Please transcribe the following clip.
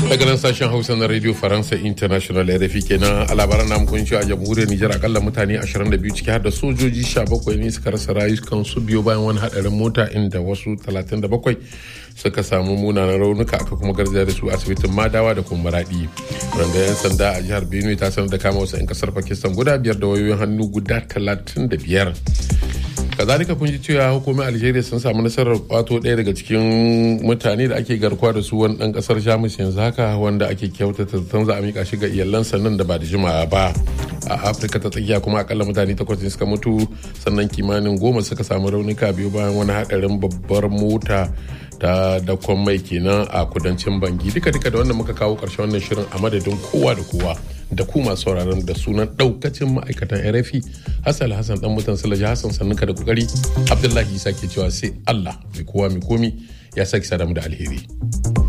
daga nan sashen hausa na radio faransa international rfi kenan a labaran namu kun a jamhuriyar nijar akalla mutane 22 ciki har da sojoji 17 ne suka rasa rayukansu biyo bayan wani hadarin mota inda wasu 37 suka samu munanan raunuka aka kuma garzaya da su asibitin madawa da kuma maradi randa yan sanda a jihar benue ta sanar da kama wasu 'yan kasar pakistan guda biyar da wayoyin hannu guda 35 kazalika kun ji cewa hukumar algeria sun samu nasarar kwato ɗaya daga cikin mutane da ake garkuwa da su wani ɗan ƙasar jamus yanzu haka wanda ake kyautata zaton za a mika shi ga iyalansa nan da ba da jimawa ba a afirka ta tsakiya kuma akalla mutane takwas ne suka mutu sannan kimanin goma suka samu raunuka biyu bayan wani haɗarin babbar mota ta dakon mai kenan a kudancin bangi duka duka da wannan muka kawo ƙarshen wannan shirin a madadin kowa da kowa da ku masu sauraron da sunan daukacin ma'aikatan rfi hassan hassan dan mutan salaji hassan sannuka da kokari abdullahi isa ke cewa sai allah mai kowa mai komi ya sake sadamu da alheri